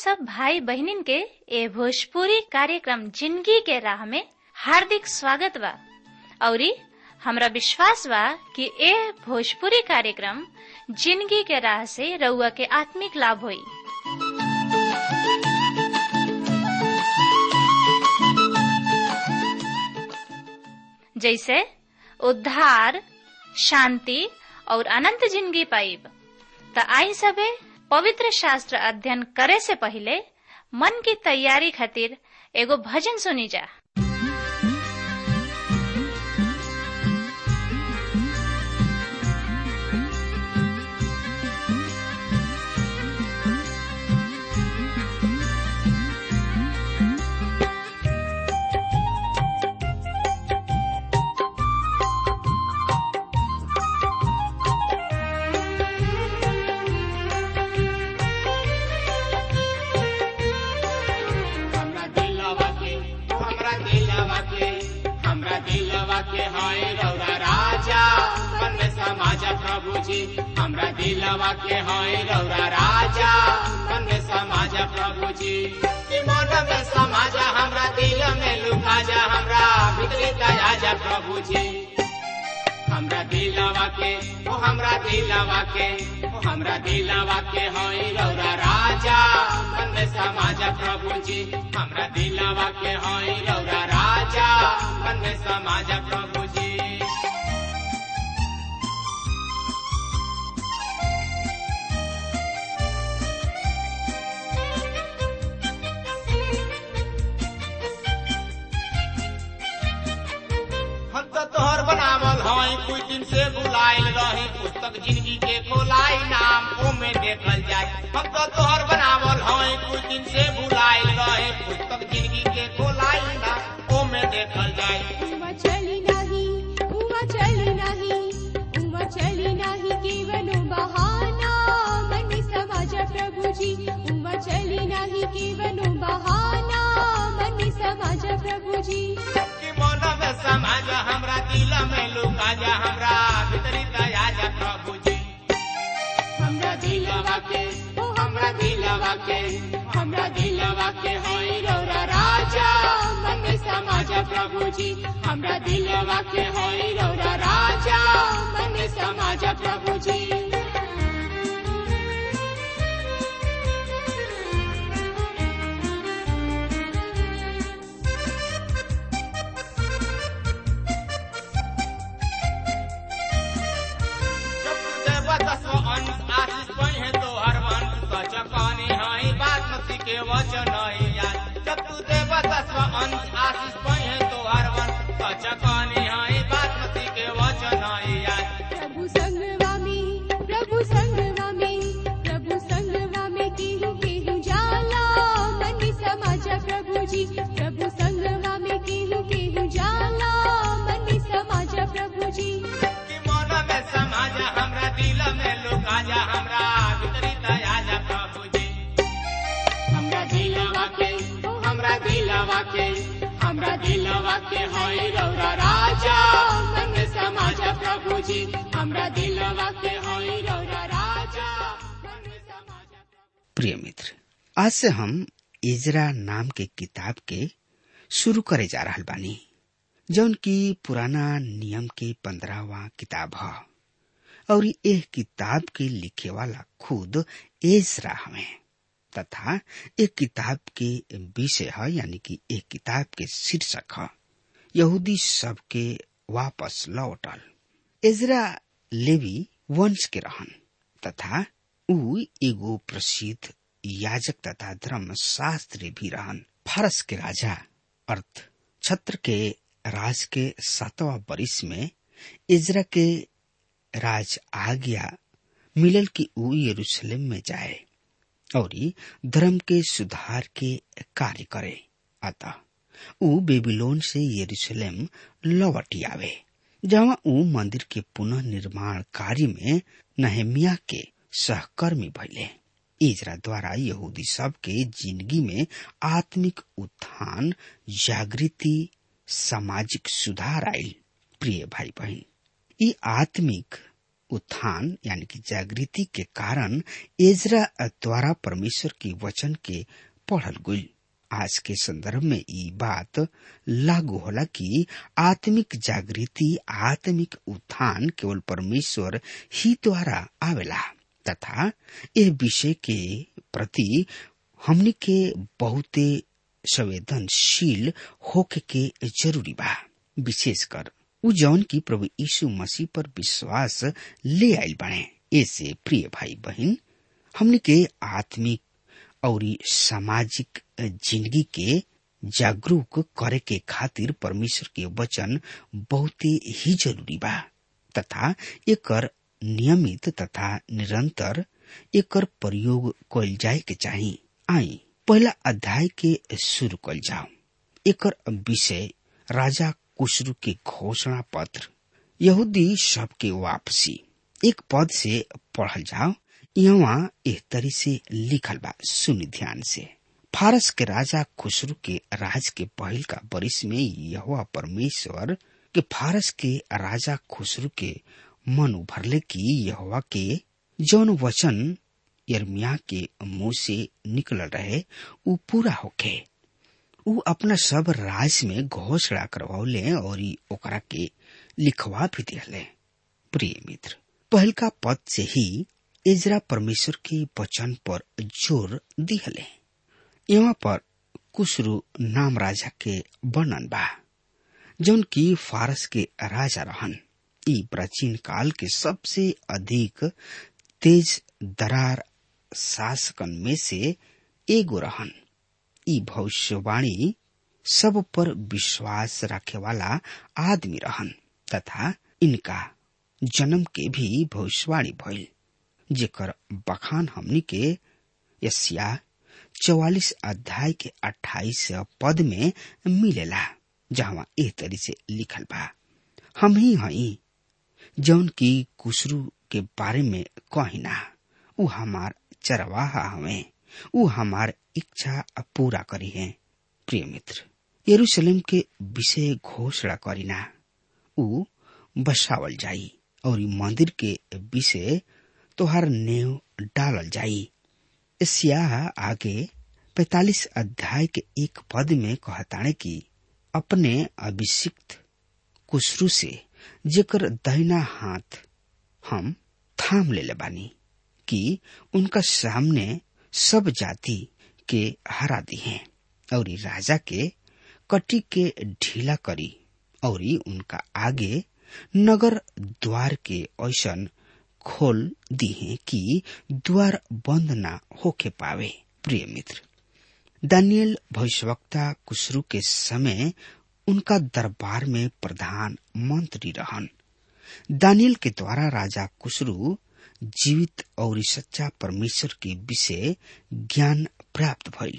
सब भाई बहनिन के ए भोजपुरी कार्यक्रम जिंदगी के राह में हार्दिक स्वागत बा औरी हमरा विश्वास बा कि ए भोजपुरी कार्यक्रम जिंदगी के राह से रउआ के आत्मिक लाभ होई जैसे उद्धार शांति और अनंत जिंदगी पाइब त आई सबे पवित्र शास्त्र अध्ययन करे से पहले मन की तैयारी खातिर एगो भजन सुनी जा हमरा दिलवा के हमरा दिलवा के हमरा दिलवा के हाय रौरा राजा मन में समाजा प्रभु जी हमरा दिलवा के हाय रौरा राजा मन में समाजा प्रभु जी कि मन में समाजा हमरा दिल में लुका जा हमरा भीतरी दया जा प्रभु जी हमरा दिलवा के ओ हमरा दिलवा के ओ हमरा दिलवा के होई रौरा राजा मन में समाजा प्रभु जी हमरा दिलवा के होई रौरा राजा मन में समाजा प्रभु जी हम तो तोहर बनावल हई कुछ दिन से बुलाइल रही पुस्तक जिंदगी के खोलाई नाम ओमे देखल जाए हम तो तोहर बनावल हई कुछ दिन से बुलाइल रही पुस्तक जिंदगी के खोलाई नाम ओमे देखल जाए उमा चली नाही उमा चली नाही उमा चली नाही केवलो बहाना मन समाजा प्रभुजी उमा चली नाही केवलो बहाना मन समाजा प्रभुजी कि मन में समाज हमरा दिल में लुका जा हमरा भीतरी दया जा प्रभु जी हमरा दिलवा के ओ हमरा दिलवा के हमरा दिलवा के होई रौरा राजा मन में समाज प्रभु जी हमरा दिलवा के होई रौरा राजा मन में समाज प्रभु जी प्रभु संगवा में प्रभु संगवा में प्रभु संगवा में केहू केहू जाला मन समाजा प्रभुजी प्रभु संगवा में केहू केहू जाला मन समाजा प्रभुजी हमरा दिलवा के होई रौरा राजा मन समाजा प्रभु जी हमरा दिलवा के होई रौरा राजा मन समाजा प्रिय मित्र आज से हम इजरा नाम के किताब के शुरू करे जा रहल बानी जौन की पुराना नियम के पंद्रहवा किताब ह और एह किताब के लिखे वाला खुद एजरा हमें तथा एक किताब के विषय है यानी कि एक किताब के शीर्षक है यहूदी सब के वापस लौटल एजरा लेवी वंश के रहन तथा ऊ एगो प्रसिद्ध याजक तथा धर्म शास्त्री भी रहन फारस के राजा अर्थ छत्र के राज के सातवा बरिस में इजरा के राज आज्ञा मिलल कि ऊ यरूशलेम में जाए और धर्म के सुधार के कार्य करे अतः ऊ बेबीलोन से यरूशलेम लौट आवे जहाँ ऊ मंदिर के पुनः निर्माण कार्य में नहेमिया के सहकर्मी भइले इजरा द्वारा यहूदी सब के जिंदगी में आत्मिक उत्थान जागृति सामाजिक सुधार आयल प्रिय भाई बहन ई आत्मिक उत्थान यानी कि जागृति के कारण एजरा द्वारा परमेश्वर के वचन के पढ़ल गई आज के संदर्भ में ये बात लागू होला कि आत्मिक जागृति आत्मिक उत्थान केवल परमेश्वर ही द्वारा आवेला तथा यह विषय के प्रति हमनी के बहुते संवेदनशील होके के जरूरी बा विशेषकर उ जौन की प्रभु यीशु मसीह पर विश्वास ले आयल बने ऐसे प्रिय भाई बहन हमने के आत्मिक और सामाजिक जिंदगी के जागरूक करे के खातिर परमेश्वर के वचन बहुत ही जरूरी बा तथा एकर नियमित तथा निरंतर एकर प्रयोग कल जाए के चाही आई पहला अध्याय के शुरू कल जाओ एकर विषय राजा कुशरू के घोषणा पत्र यहूदी सबके वापसी एक पद से पढ़ल जाओ यहाँ एह तरी से लिखल बा सुन ध्यान से फारस के राजा खुसरू के राज के पहल का बरिस में यह परमेश्वर के फारस के राजा खुसरू के मन उभरले की यहोवा के जौन वचन यर्मिया के मुंह से निकल रहे उ पूरा होके उ अपना सब राज में घोषणा करवौले और ओकरा के लिखवा भी दिले प्रिय मित्र पहल का पद से ही इजरा परमेश्वर के वचन पर जोर दिहले यहाँ पर कुशरू नाम राजा के वर्णन बा जौन की फारस के राजा रहन ई प्राचीन काल के सबसे अधिक तेज दरार शासकन में से एगो रहन ई भविष्यवाणी सब पर विश्वास रखे वाला आदमी रहन तथा इनका जन्म के भी भविष्यवाणी भइल जेकर बखान हमनी के यसिया चौवालीस अध्याय के अट्ठाईस पद में मिलेला जहाँ एह तरी से लिखल बा हम ही हई जौन की कुशरू के बारे में कहिना उ हमार चरवाहा हवे उ हमार इच्छा पूरा करी है प्रिय मित्र यरूशलेम के विषय घोषणा करीना उ बसावल जाई और मंदिर के विषय तोहार नेव डालल जाई एशिया आगे पैतालीस अध्याय के एक पद में कहताणे कि अपने अभिषिक्त कुशरू से जेकर दहिना हाथ हम थाम ले बानी कि उनका सामने सब जाति के हरा दी हैं और राजा के कटी के ढीला करी और उनका आगे नगर द्वार के ऐसन खोल दी है कि द्वार बंद ना होके पावे प्रिय मित्र दानियल भविष्यवक्ता कुशरू के समय उनका दरबार में प्रधान मंत्री रहन दानियल के द्वारा राजा कुशरू जीवित और सच्चा परमेश्वर के विषय ज्ञान प्राप्त भइल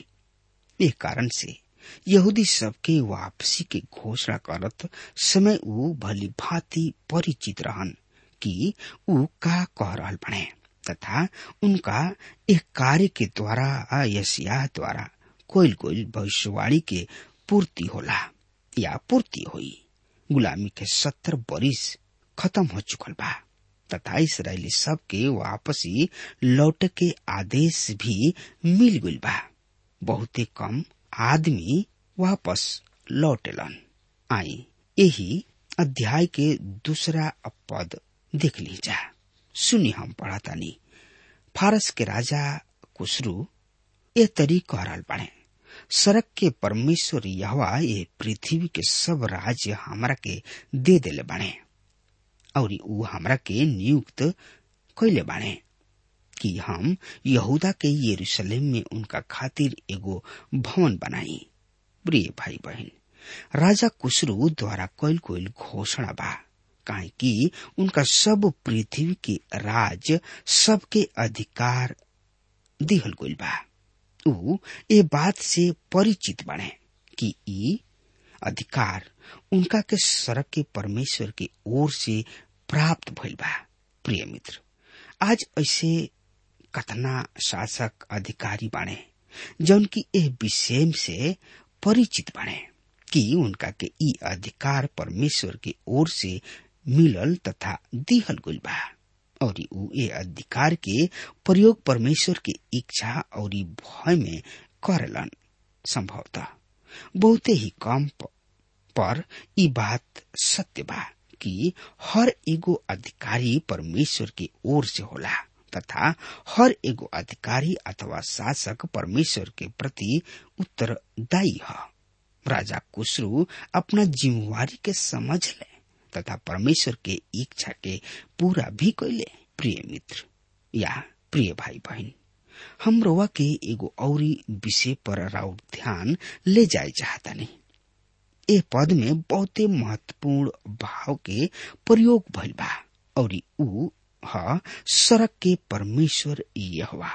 ए कारण से यहूदी सबके वापसी के घोषणा करत समय ऊ भली भांति परिचित रहन कि ऊ का कह रहल बने तथा उनका एक कार्य के द्वारा यसिया द्वारा कोईल कोईल भविष्यवाणी के पूर्ति होला या पूर्ति हुई गुलामी के सत्तर बरिस खत्म हो चुकल बा तथा इसराइली सब के वापसी लौट के आदेश भी मिल गई बा बहुते कम आदमी वापस लौटेलन आई यही अध्याय के दूसरा पद देख लीजा सुनी हम पढ़ातानी फारस के राजा कुशरू ए तरी कहल बने सड़क के परमेश्वर यहवा ये पृथ्वी के सब राज्य हमरा के दे देले बने और ऊ हमरा के नियुक्त कैले बाणे कि हम यहूदा के यरूशलेम में उनका खातिर एगो भवन बनाई प्रिय भाई बहन राजा कुशरू द्वारा कैल कोयल घोषणा बा काहे कि उनका सब पृथ्वी के राज सबके अधिकार दिहल गइल बा ऊ ए बात से परिचित बने कि ई अधिकार उनका के सड़क के परमेश्वर की ओर से प्राप्त भइल बा प्रिय मित्र आज ऐसे कतना शासक अधिकारी बने जौन की एह विषय से परिचित बने कि उनका के ई अधिकार परमेश्वर की ओर से मिलल तथा दिहल गुल बा और ऊ ए अधिकार के प्रयोग परमेश्वर के इच्छा और भय में करेलन संभवतः बहुते ही कम प- पर ई बात सत्य बा कि हर एगो अधिकारी परमेश्वर के ओर से होला तथा हर एगो अधिकारी अथवा शासक परमेश्वर के प्रति उत्तरदायी है राजा कुशरू अपना जिम्मेवारी के समझ ले तथा परमेश्वर के इच्छा के पूरा भी कैले प्रिय मित्र या प्रिय भाई बहन हम रोवा के एगो औरी विषय पर राउर ध्यान ले जाए चाहता नहीं ए पद में बहुते महत्वपूर्ण भाव के प्रयोग भइल बा और ऊ ह सड़क के परमेश्वर यहवा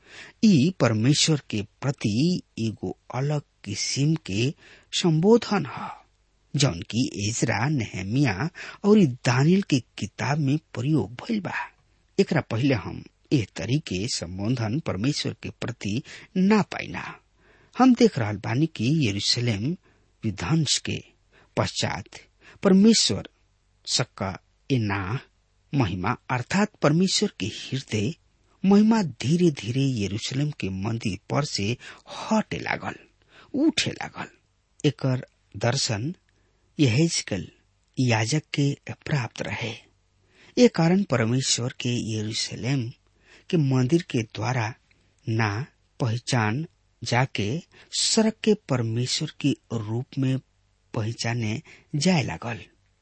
ई परमेश्वर के प्रति एगो अलग किस्म के संबोधन ह जौन की एजरा नेहमिया और दानिल के किताब में प्रयोग भइल बा एकरा पहले हम एह तरीके संबोधन परमेश्वर के प्रति ना पाइना हम देख रहल बानी कि यरूशलेम विध्वंस के पश्चात परमेश्वर सक्का एना महिमा अर्थात परमेश्वर के हृदय महिमा धीरे धीरे यरूशलेम के मंदिर पर से हटे लागल उठे लागल एकर दर्शन यहेजकल याजक के प्राप्त रहे ये कारण परमेश्वर के यरूशलेम के मंदिर के द्वारा ना पहचान जाके सड़क के परमेश्वर के रूप में पहचाने जाए लागल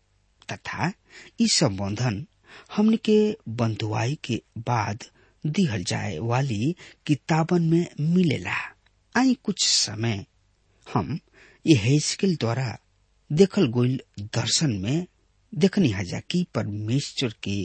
तथा ई संबोधन हमने के बंधुआई के बाद दिहल जाए वाली किताबन में मिलेला आई कुछ समय हम ये हेस्किल द्वारा देखल गोइल दर्शन में देखनी हजा कि परमेश्वर के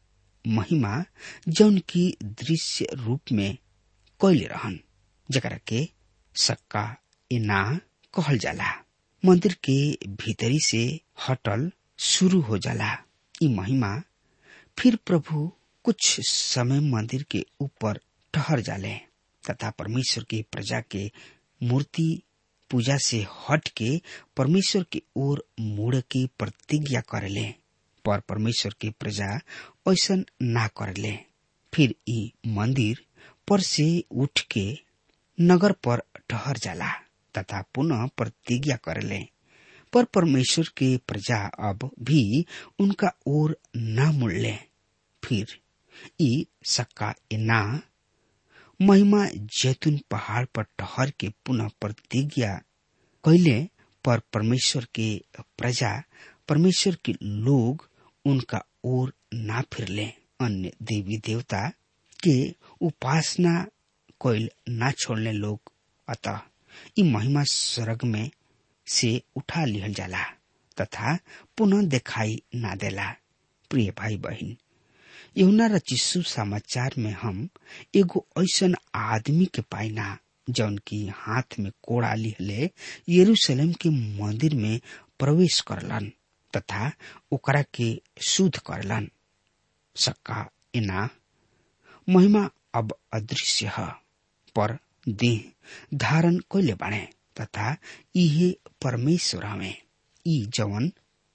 महिमा जौन की दृश्य रूप में कैले रहन जकरा के सक्का एना कहल जाला मंदिर के भीतरी से हटल शुरू हो जाला ई महिमा फिर प्रभु कुछ समय मंदिर के ऊपर ठहर जाले तथा परमेश्वर की प्रजा के मूर्ति पूजा से हट के परमेश्वर की ओर मुड़ की प्रतिज्ञा करेले पर परमेश्वर की प्रजा ऐसा ना करेले फिर ई मंदिर पर से उठ के नगर पर ठहर जाला तथा पुनः प्रतिज्ञा करेले पर परमेश्वर के प्रजा अब भी उनका ओर न मुड़ले फिर ई सक्का एना महिमा जैतून पहाड़ पर ठहर के पुनः प्रतिज्ञा कैले पर परमेश्वर के प्रजा परमेश्वर के लोग उनका ओर ना फिरले अन्य देवी देवता के उपासना कोइल ना छोड़ने लोग अतः ई महिमा स्वर्ग में से उठा लिहल जाला तथा पुनः दिखाई ना देला प्रिय भाई बहन यहुना रचिसु समाचार में हम एगो ऐसन आदमी के पाइना जौन की हाथ में कोड़ा लिहले यरूशलेम के मंदिर में प्रवेश करलन तथा ओकरा के शुद्ध करलन सक्का इना महिमा अब अदृश्य है पर देह धारण कैले बाणे तथा इहे परमेश्वर हमें ई जवन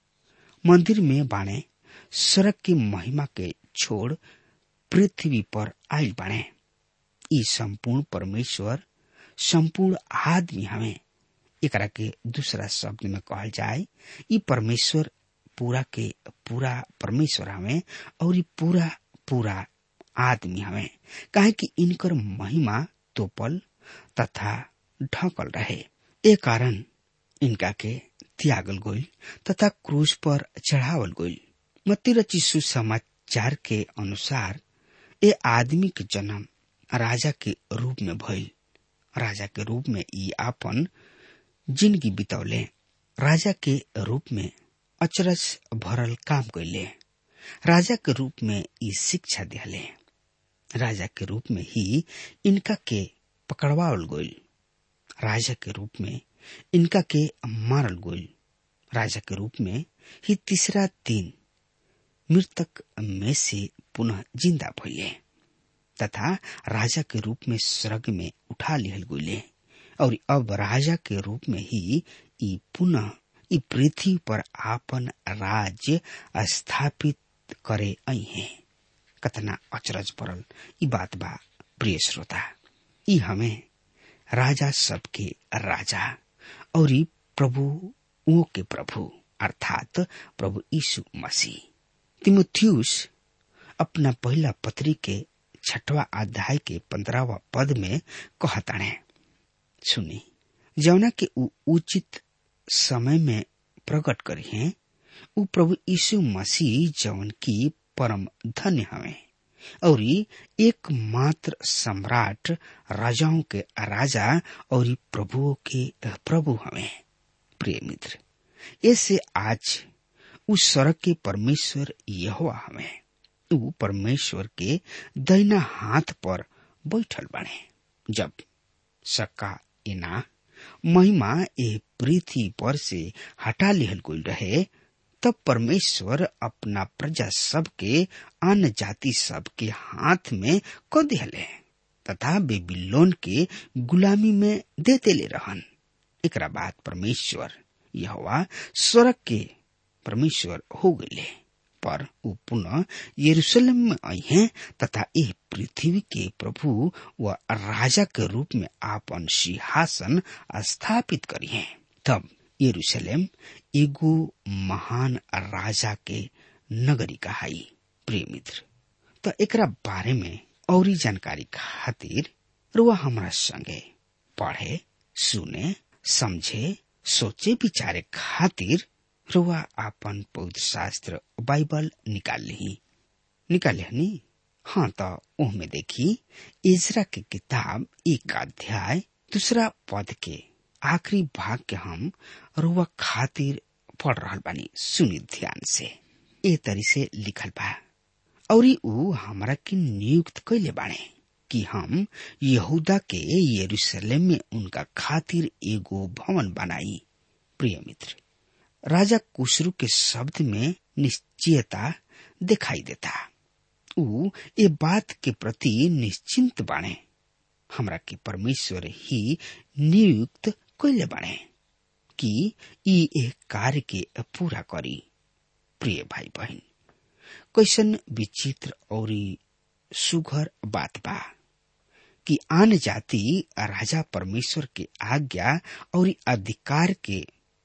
मंदिर में बाणे सड़क की महिमा के छोड़ पृथ्वी पर आयल बाणे ई संपूर्ण परमेश्वर संपूर्ण आदमी हमें एकरा के दूसरा शब्द में कहल जाए ई परमेश्वर पूरा के पूरा परमेश्वर हमें और ई पूरा पूरा आदमी हमें काहे कि इनकर महिमा तोपल तथा ढकल रहे ए कारण इनका के त्यागल गोल तथा क्रूज पर चढ़ावल गोल मत्ती रची सुसमाचार के अनुसार ए आदमी के जन्म राजा के रूप में भइल राजा के रूप में ई आपन जिंदगी बितौले राजा के रूप में अचरज भरल काम कैले राजा के रूप में ई शिक्षा दिहले राजा के रूप में ही इनका के पकड़वावल गोल राजा के रूप में इनका के मारल गोल राजा के रूप में ही तीसरा दिन मृतक में से पुनः जिंदा भइले तथा राजा के रूप में स्वर्ग में उठा लिहल गोले और अब राजा के रूप में ही ई पुनः ई पृथ्वी पर आपन राज्य स्थापित करे आई है कतना अचरज पड़ल ई बात बा प्रिय श्रोता ई हमें राजा सबके राजा और ई प्रभु ओ के प्रभु अर्थात प्रभु यीशु मसीह तिमोथियुस अपना पहला पत्री के छठवा अध्याय के पंद्रहवा पद में कहताणे सुनी जौना के उ उचित समय में प्रकट करी हैं उ प्रभु यीशु मसीह जौन की परम धन्य हवे और एक मात्र सम्राट राजाओं के राजा और प्रभुओं के प्रभु हवे प्रिय मित्र ऐसे आज उस सड़क के परमेश्वर यहोवा हवे उ परमेश्वर के दैना हाथ पर बैठल बने जब सक्का इना महिमा ए पृथ्वी पर से हटा लिहल गई रहे तब परमेश्वर अपना प्रजा सब के अन्य जाति सब के हाथ में क दिहले तथा बेबीलोन के गुलामी में देते ले रहन एकरा बाद परमेश्वर यहोवा स्वर्ग के परमेश्वर हो गए पर उ पुनः यरूशलेम में आई हैं तथा यह पृथ्वी के प्रभु व राजा के रूप में आपन सिंहासन स्थापित करी हैं तब यरूशलेम एगो महान राजा के नगरी कहाई प्रिय मित्र तो एकरा बारे में और जानकारी खातिर रुआ हमरा संगे पढ़े सुने समझे सोचे विचारे खातिर रुआ आपन पवित्र शास्त्र बाइबल निकाल ली निकाल नी हाँ तो ओहमे देखी इजरा के किताब एक अध्याय दूसरा पद के आखिरी भाग के हम रुआ खातिर पढ़ रहा बानी सुनी ध्यान से ए तरी से लिखल बा और ऊ हमरा के नियुक्त कैले बाणे कि हम यहूदा के यरूशलेम में उनका खातिर एगो भवन बनाई प्रिय मित्र राजा कुशरू के शब्द में निश्चयता दिखाई देता ऊ ये बात के प्रति निश्चिंत बाणे हमरा के परमेश्वर ही नियुक्त कैले बाणे कि ई एक कार्य के पूरा करी प्रिय भाई बहन कैसन विचित्र और सुघर बात बा कि आन जाति राजा परमेश्वर के आज्ञा और अधिकार के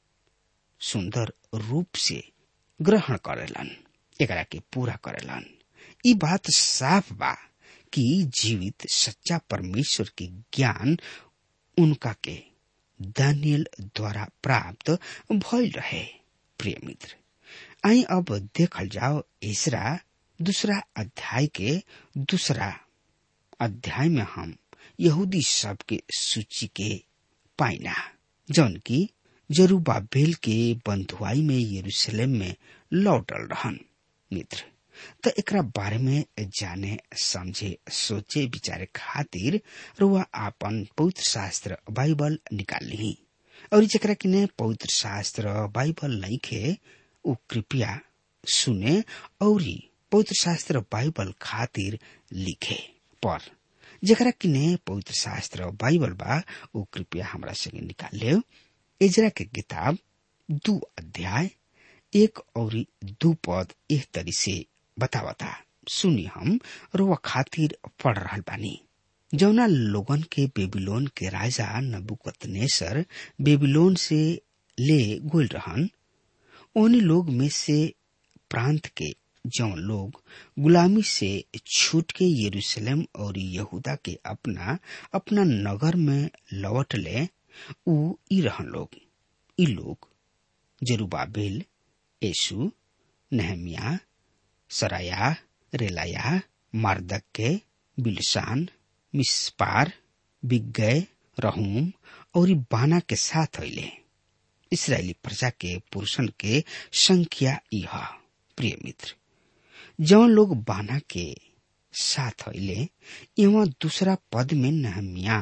सुंदर रूप से ग्रहण करेलन एकरा के पूरा करेलन ई बात साफ बा कि जीवित सच्चा परमेश्वर के ज्ञान उनका के दानियल द्वारा प्राप्त भइल रहे प्रिय मित्र आई अब देखल जाओ इसरा दूसरा अध्याय के दूसरा अध्याय में हम यहूदी सब के सूची के पाइना जौन की जरूबाबेल के बंधुआई में यरूशलेम में लौटल रहन मित्र त एकरा बारे में जाने समझे सोचे विचारे खातिर रुआ आपन पवित्र शास्त्र बाइबल निकाल ली और जरा किने पवित्र शास्त्र बाइबल नहीं खे उ कृपया सुने और पवित्र शास्त्र बाइबल खातिर लिखे पर जरा किने पवित्र शास्त्र बाइबल बा उ कृपया हमरा संगे निकाल ले एजरा के किताब दू अध्याय एक और दू पद एक तरी से बतावता सुनी हम रोवा खातिर पढ़ रहा बानी जौना लोगन के बेबीलोन के राजा नबुकतनेसर बेबीलोन से ले गोल रहन उन लोग में से प्रांत के जौन लोग गुलामी से छूट के यरूशलेम और यहूदा के अपना अपना नगर में लौट ले उ ई रहन लोग ई लोग जरूबाबेल यशु नहमिया सराया रेलाया मार्दक्के बिलसान मिसपार बिगय रहूम और बाना के साथ अले इसराइली प्रजा के पुरुषन के संख्या यह प्रिय मित्र जौन लोग बाना के साथ अले एवं दूसरा पद में नहमिया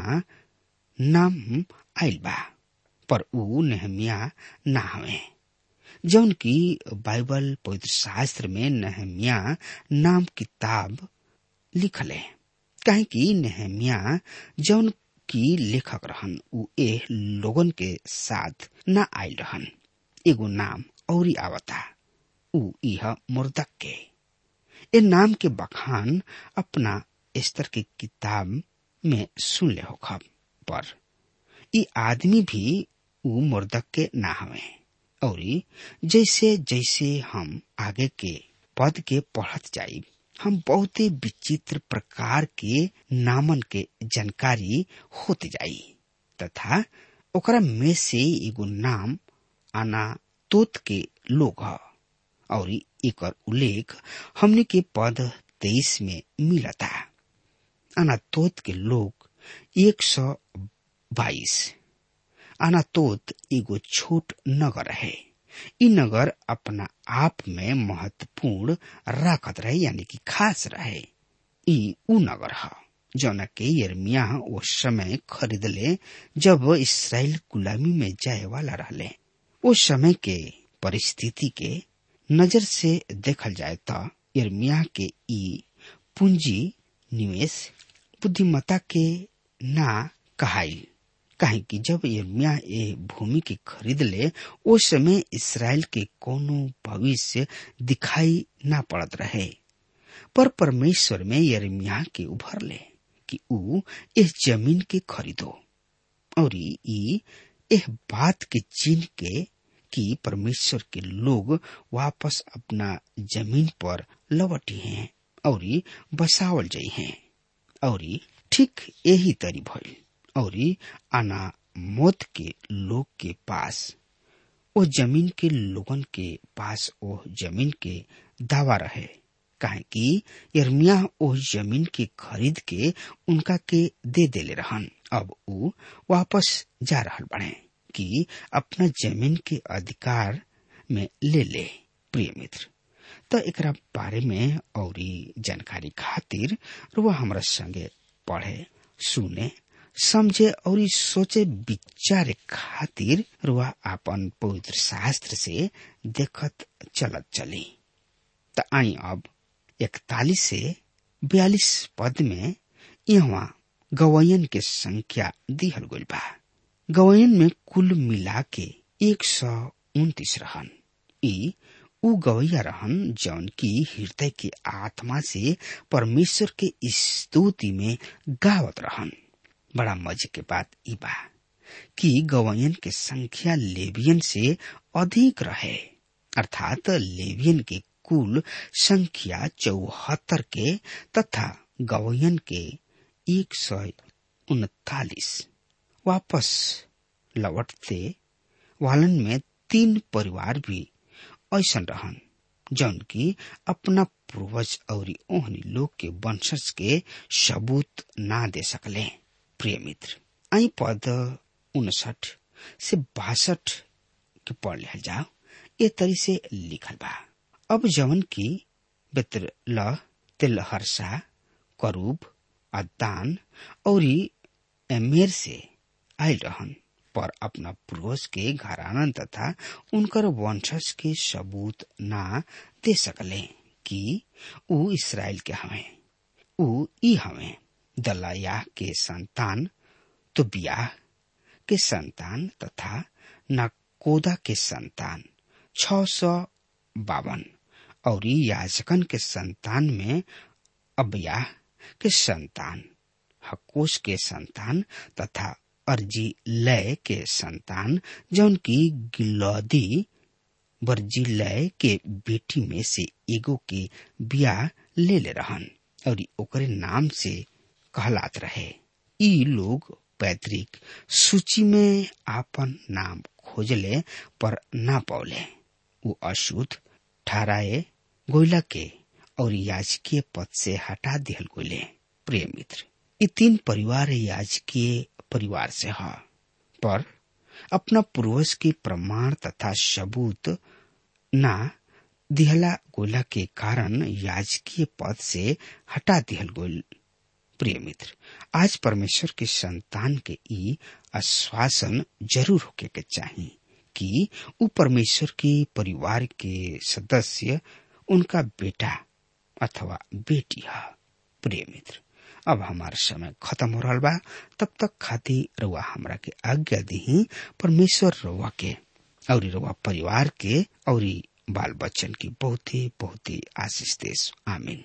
नाम आयल बा पर ऊ नहमिया ना हवे जौन की बाइबल पवित्र शास्त्र में नहमिया नाम किताब लिखल है काहे कि नहमिया जौन की लेखक रहन उ ए लोगन के साथ न आयल रहन एगो नाम औरी आवता उ इह मुर्दक के ए नाम के बखान अपना स्तर के किताब में सुन ले हो खब पर ई आदमी भी ऊ मुर्दक के ना हवे और जैसे जैसे हम आगे के पद के पढ़त जाई हम बहुते विचित्र प्रकार के नामन के जानकारी होते जाई तथा ओकरा में से एगो नाम आना तोत के लोग ह और एकर उल्लेख हमने के पद तेईस में मिलता अनातोत के लोग एक सौ बाईस अनातोत एगो छोट नगर है इ नगर अपना आप में महत्वपूर्ण राखत रहे यानी कि खास रहे इ उ नगर है जौना के यर्मिया उस समय खरीदले जब इसराइल गुलामी में जाए वाला रहले उस समय के परिस्थिति के नजर से देखल जाए तो यर्मिया के ई पूंजी निवेश बुद्धिमता के ना कहाई काहे कि जब यर्मिया ए भूमि के खरीद ले उस समय इसराइल के कोनो भविष्य दिखाई ना पड़त रहे पर परमेश्वर में यर्मिया के उभर ले कि ऊ इस जमीन के खरीदो और ई एह बात के चिन्ह के कि परमेश्वर के लोग वापस अपना जमीन पर लौटी हैं और बसावल जाइ हैं और ठीक यही तरी भइल और आना मौत के लोग के पास ओ जमीन के लोगन के पास ओ जमीन के दावा रहे काहे कि यर्मिया ओ जमीन के खरीद के उनका के दे देले रहन अब ऊ वापस जा रहल बने कि अपना जमीन के अधिकार में ले ले प्रिय मित्र तो एकरा बारे में और जानकारी खातिर रुआ हमरा संगे पढ़े सुने समझे और सोचे विचारे खातिर रुआ अपन पवित्र शास्त्र से देखत चलत चली त आई अब इकतालीस से बयालीस पद में यहाँ गवयन के संख्या दिहल गइल बा गवयन में कुल मिला के एक सौ उन्तीस रहन ई उ गवैया रहन जौन की हृदय के आत्मा से परमेश्वर के स्तुति में गावत रहन बड़ा मजे के बात ई बा कि गवयन के संख्या लेवियन से अधिक रहे अर्थात लेवियन के कुल संख्या चौहत्तर के तथा गवयन के एक सौ उनतालीस वापस लौटते वालन में तीन परिवार भी ऐसा रहन जौन की अपना पूर्वज और ओहनी लोग के वंशज के सबूत ना दे सकले प्रिय मित्र आई पद उनसठ से बासठ के पढ़ लिया जाओ ये तरी से लिखल बा अब जवन की बेतर ल तिलहरसा करूब अदान और एमेर से आयल रहन पर अपना पूर्वज के घराना तथा उनकर वंशज के सबूत ना दे सकले कि ऊ इसराइल के हवे ऊ ई हवे दलाया के संतान तो बियाह के संतान तथा नकोदा के संतान छ सौ बावन और याजकन के संतान में अबयाह के संतान हकोश के संतान तथा अर्जी लय के संतान जौन की गिलौदी बर्जी लय के बेटी में से एगो के बियाह ले ले रहन और ओकरे नाम से कहलात रहे ई लोग पैतृक सूची में आपन नाम खोजले पर ना पौले वो अशुद्ध ठहराए गोइला के और याजकीय पद से हटा दिहल गोले प्रिय मित्र ये तीन परिवार याजकीय परिवार से है पर अपना पूर्वज के प्रमाण तथा सबूत ना दिहला गोला के कारण याजकीय पद से हटा दिहल गोल प्रिय मित्र आज परमेश्वर के संतान के ई आश्वासन जरूर होके के चाहिए कि वो परमेश्वर के परिवार के सदस्य उनका बेटा अथवा बेटी है प्रिय मित्र अब हमार समय खत्म हो रहा बा तब तक खाती रुआ हमरा के आज्ञा दी परमेश्वर रुआ के और रुआ परिवार के और बाल बच्चन की बहुत ही बहुत ही आशीष देश आमीन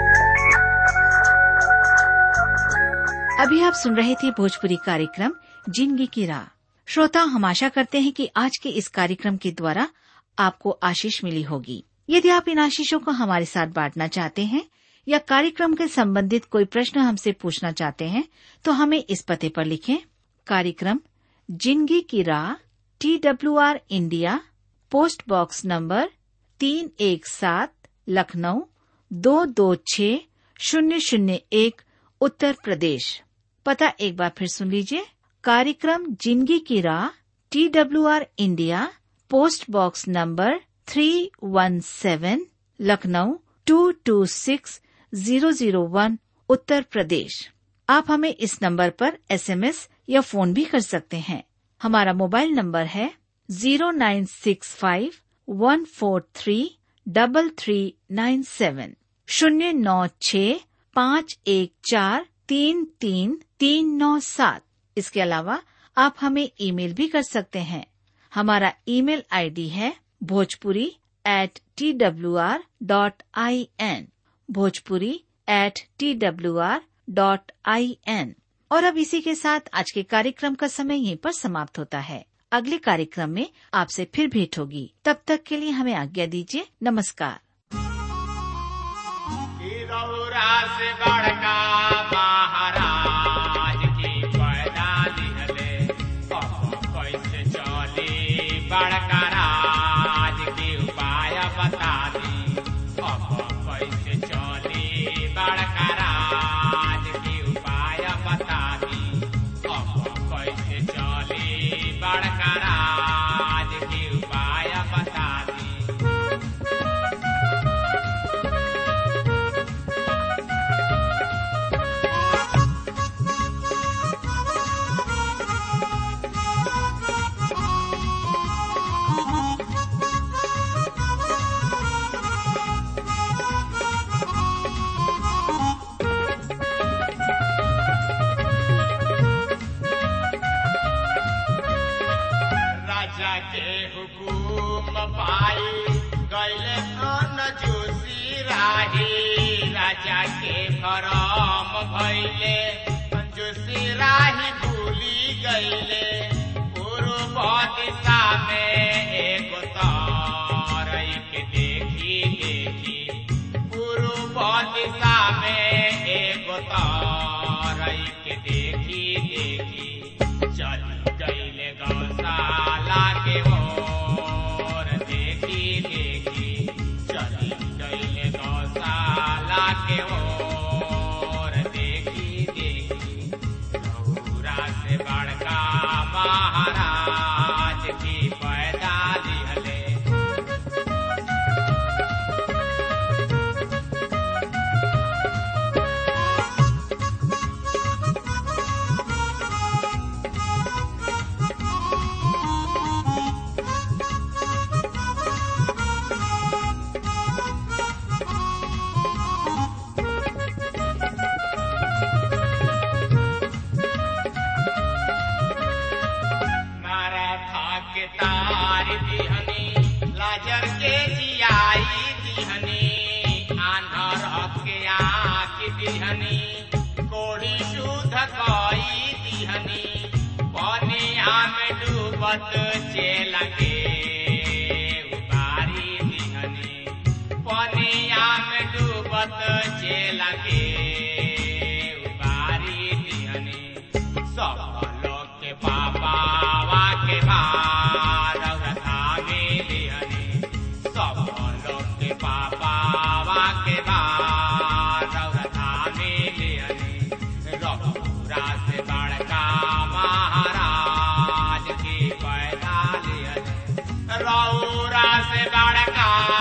अभी आप सुन रहे थे भोजपुरी कार्यक्रम जिंदगी की राह श्रोता हम आशा करते हैं कि आज के इस कार्यक्रम के द्वारा आपको आशीष मिली होगी यदि आप इन आशीषों को हमारे साथ बांटना चाहते हैं या कार्यक्रम के संबंधित कोई प्रश्न हमसे पूछना चाहते हैं तो हमें इस पते पर लिखें कार्यक्रम जिंदगी की राह T W R India post box number तीन एक सात लखनऊ दो दो छ शून्य शून्य एक उत्तर प्रदेश पता एक बार फिर सुन लीजिए कार्यक्रम जिंदगी की राह T W R India post box number three one seven Lucknow two two six zero zero one Uttar Pradesh आप हमें इस नंबर पर एसएमएस या फोन भी कर सकते हैं हमारा मोबाइल नंबर है zero nine six five one four three double three nine seven शून्य नौ छ पाँच एक चार तीन तीन तीन नौ सात इसके अलावा आप हमें ईमेल भी कर सकते हैं हमारा ईमेल आईडी है Bhojpuri at T W R dot I N Bhojpuri at T W R dot I N और अब इसी के साथ आज के कार्यक्रम का समय यहीं पर समाप्त होता है अगले कार्यक्रम में आपसे फिर भेंट होगी तब तक के लिए हमें आज्ञा दीजिए नमस्कार कि रौरा से बड़का महाराज की पैदा लिहले अब कैसे चली बड़का राज की उपाय बता दी अब कैसे चली बड़का राज की उपाय बता दी अब कैसे चली बड़का राज की उपाय बता दी राजा के हुकुम पाई गैले अन जोशी राही राजा के भरम भैले जोशी राही भूली गैले पूर्व दिशा में एक तारई के देखी देखी पूर्व दिशा में एक तारई के देखी देखी चल गईले गौशाला के ओर देखी देखी चल गईले गौशाला के ओर देखी देखी गौरा से बड़का महाराज की पैदा दिहले नाराथा के तार दिहनी लाजर के जियाई दिहनी आंधर के आँख दिहनी कोड़ी शुद्ध कई दिहनी पनिया में डूबत चेल के उबारी दिहनी पनिया में डूबत चेल के उबारी दिहनी सब लोग के पापावा के भार धागे लिहनी सब लोग के पापावा के भार धागे लिहनी रघुरा से बड़का महाराज की पैदा लिहनी रौरा से बड़का